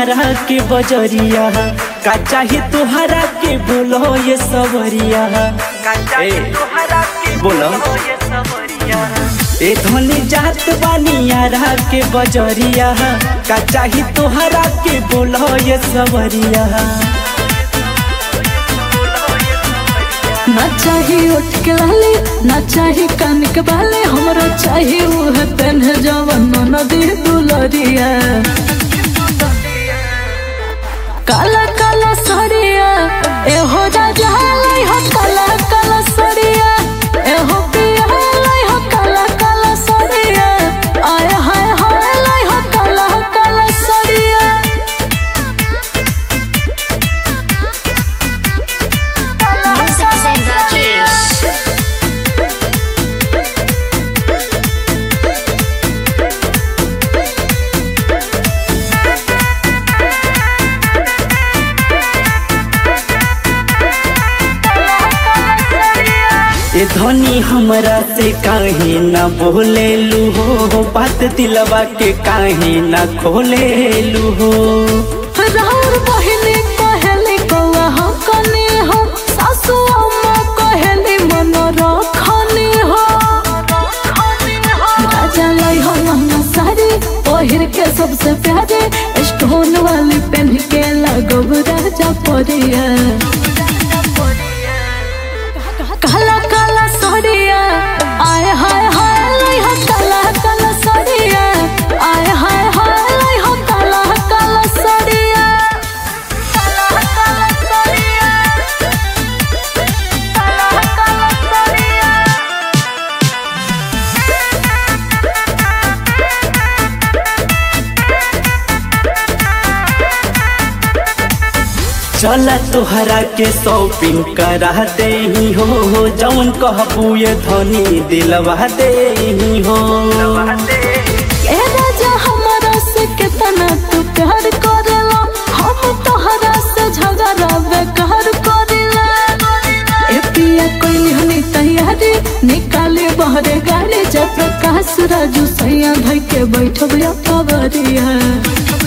यारा के बजरिया का चाही तुहरा के बोलो ये सवरिया ए, बोलो ए धनी जात बानी यारा के बजरिया का चाही तुहरा के बोलो ये सवरिया ना चाही उठ के लाली ना चाही कान के बाले हमरा चाही उह पेन जवन नदी दुलरिया काला काला सड़िया एहो राजा लाई हो काला काला सड़िया एहो पिया लाई हो काला काला सड़िया आय हाय हाय लाई हो काला काला सड़िया ए धनी हमरा से काहे न बोलेलू हो बात दिलवा के काहे न खोलेलू हो राउर बहिनी कहेली कौआ हम कनी हो सासु अम्मा कहेली मन रखनी हो राजा लाई हो महंगा साड़ी पहिर के सबसे प्यारे स्टोन वाली पहन के लगब राजा परिया काला काला सड़िया आय हाय हाय लाई हो काला काला सड़िया आय हाय हाय लाई हो काला काला सड़िया काला काला सड़िया काला काला सड़िया चला तोहरा के शॉपिंग करा दे हो जौन कहबू ये धनी दिलवा दे हो ए राजा हमारा से कितना तू प्यार करेला हम तोहरा से झगड़ा बेकार करेला ए पिया कोई हनी तैयारी निकाले बहरे गाड़ी जय प्रकाश राजू सैया भाई के बैठब या कबरिया